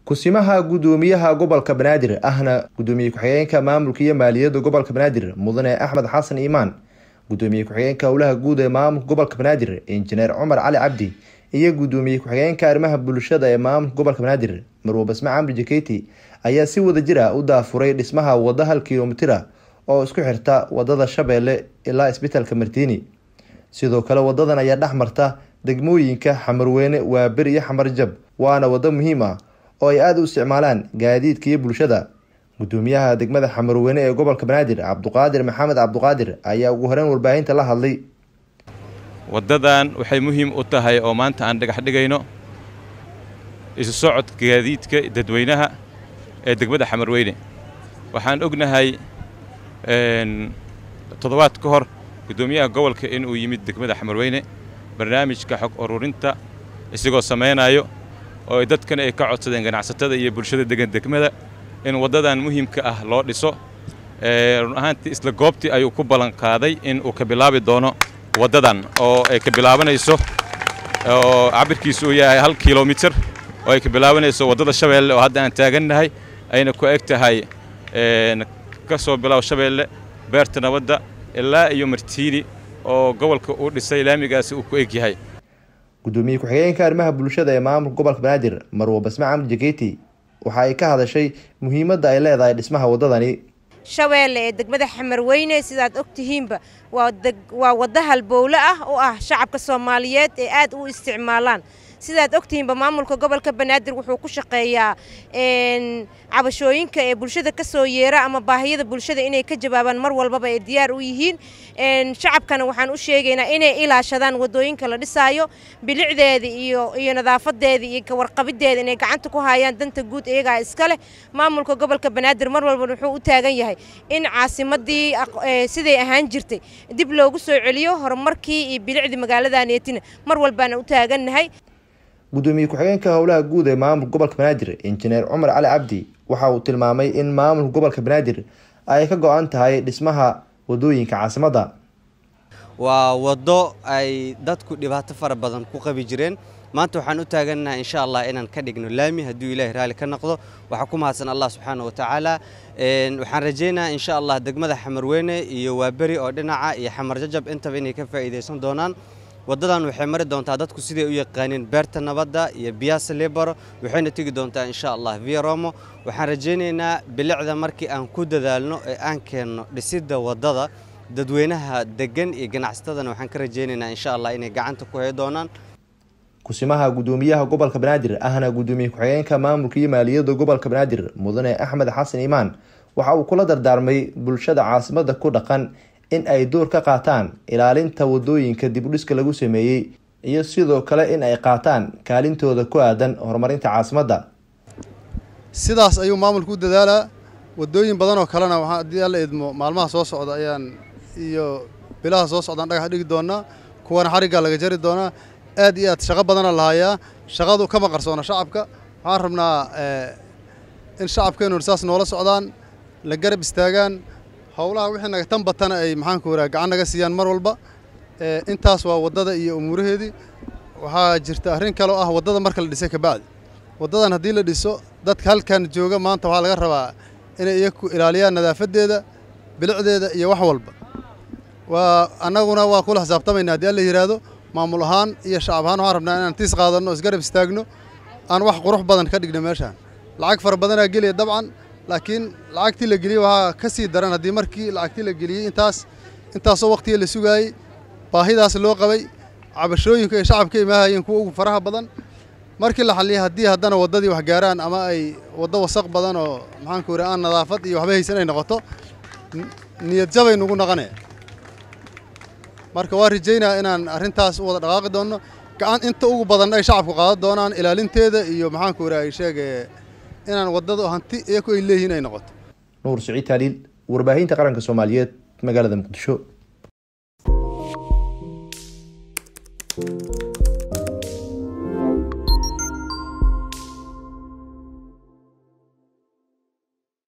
kusimaha gudoomiyaha gobolka banaadir ahna gudoomiye ku-xigeenka maamulka iyo maaliyadda gobolka banaadir mudane axmed xasan iimaan gudoomiye ku-xigeenka howlaha guud ee maamulka gobolka banaadir injineer cumar cali cabdi iyo gudoomiye ku-xigeenka arrimaha bulshada ee maamulka gobolka banaadir marwo basme camri jaketi ayaa si wada jir ah u daafuray dhismaha wada hal kilomitira oo isku xirta wadada shabeelle ilaa isbitaalka martiini sidoo kale wadadan ayaa dhex marta degmooyinka xamarweyne waaberi iyo xamarjab waana wado muhiim ah oo ay aada u isticmaalaan gaadiidka iyo bulshada gudoomiyaha degmada xamarweyne ee gobolka banaadir cabduqaadir maxamed cabduqaadir ayaa ugu horeyn warbaahinta la hadlay waddadan waxay muhiim u tahay oo maanta aan dhagax dhigayno isu socodka gaadiidka dadweynaha ee degmada xamarweyne waxaan ognahay toddobaad ka hor gudoomiyaha gobolka inuu yimid degmada xamarweyne barnaamijka xog ururinta isagoo samaynayo oo dadkan ay ka codsadeen ganacsatada iyo bulshada degan degmada in waddadan muhiimka ah loo dhiso run ahaantii isla goobtii ayuu ku ballan qaaday in uu ka bilaabi doono waddadan oo ay ka bilaabanayso oo cabirkiisu uu yahay hal kilomitir oo ay ka bilaabanayso waddada shabeelle oo hadda aan taagannahay ayna ku eg tahay ka soo bilow shabeelle beerta nabadda ilaa iyo martiini oo gobolka uu dhisay laamigaasi uu ku eg yahay gudoomiye ku-xigeenka arrimaha bulshada ee maamulka gobolka banaadir marwo basme camri jaketi waxa ay ka hadashay muhiimadda ay leedahay dhismaha waddadani shabeelle ee degmada xamarweyne sidaad og tihiinba waa waddo halbowle ah oo ah shacabka soomaaliyeed ee aad u isticmaalaan sidaad ogtihiinba maamulka gobolka banaadir wuxuu ku shaqeeyaa cabashooyinka ee bulshada ka soo yeera ama baahiyada bulshada inay ka jawaabaan mar walbaba ay diyaar u yihiin shacabkana waxaan u sheegaynaa inay ilaashadaan wadooyinka la dhisaayo bilicdeeda iyo iyo nadaafadeeda iyo kawarqabideeda inay gacanta ku hayaan danta guud iyagaa iska leh maamulka gobolka banaadir mar walba wuxuu u taagan yahay in caasimadii siday ahaan jirtay dib loogu soo celiyo horumarkii iyo bilicdii magaaladaneetina mar walbaana u taagannahay gudoomiye ku-xigeenka howlaha guud ee maamulka gobolka banaadir injineer cumar cali cabdi waxa uu tilmaamay in maamulka gobolka banaadir ay ka go-an tahay dhismaha wadooyinka caasimadda waa waddo ay dadku dhibaato fara badan ku qabi jireen maanta waxaan u taagannahay insha allah inaan ka dhigno laami hadduu ilaahay raalli ka noqdo waxaa ku mahadsan allah subxaana wa tacaala waxaan rajaynayaa insha allah degmada xamarweyne iyo waaberi oo dhinaca iyo xamar jajab intaba inay ka faa'iidaysan doonaan waddadan waxay mari doontaa dadku siday u yaqaaniin beerta nabadda iyo biyaasa lebaro waxayna tegi doontaa insha allah via romo waxaan rajaynaynaa bilicda markii aan ku dadaalno ee aan keenno dhisidda waddada dadweynaha degan iyo ganacsatadana waxaan ka rajaynaynaa insha allah inay gacanta ku hay doonaan kusimaha gudoomiyaha gobolka banaadir ahna gudoomiye ku-xigeenka maamulka iyo maaliyadda gobolka banaadir mudane axmed xasan iimaan waxa uu kula dardaarmay bulshada caasimadda ku dhaqan in ay door ka qaataan ilaalinta wadooyinka dibudhiska lagu sameeyey iyo sidoo kale in ay qaataan kaalintooda ku aadan horumarinta caasimadda sidaas ayuu maamulku u dadaalaa wadooyin badan oo kalena waxaa haddii alla idmo maalmaha soo socda ayaan iyo bilaha soo socdaan dhagax dhigi doonaa kuwana xariggaa laga jari doonaa aad iyo aad shaqo badana lahayaa shaqadu kama qarsoona shacabka waxaan rabnaa in shacabkeennu saas noola socdaan la garab istaagaan howlaha wixii naga tan batana ay maxaanku waraa gacan naga siiyaan mar walba intaas waa waddada iyo umuuraheedii waxaa jirta arrin kale oo ah waddada marka la dhisay kabacdi waddadan haddii la dhiso dadka halkan jooga maanta waxaa laga rabaa inay iyaku ilaaliyaan nadaafadeeda bilicdeeda iyo wax walba waa annaguna waa kula xisaabtamaynaa haddii alla yidhaahdo maamul ahaan iyo shacab ahaan waxaan rabnaa inaan tiis qaadanno isgarab istaagno aan wax qurux badan ka dhigno meeshaan lacag fara badanaa geliya dabcan laakiin lacagtii la geliyey waxaa ka sii daran haddii markii lacagtii la geliyey intaas intaasoo waqtiga la sugaayey baahidaas loo qabay cabashooyinka ay shacabka imaahayeen kuwa ugu faraha badan markii la xalliyay haddii haddana waddadii wax gaaraan ama ay waddo wasaq badan oo maxaanku yidhi aan nadaafad iyo waxba haysan ay noqoto niyad jabay nugu naqanee marka waa rajaynaa inaan arrintaas u wada dhaqaaqi doonno gacan inta ugu badan ay shacabku qaadan doonaan ilaalinteeda iyo maxaanku yidhi ay sheegee inaan waddadu hanti iyaku ay leeyihiin ay noqoto nuur siciid taaliil warbaahinta qaranka soomaaliyeed magaalada muqdisho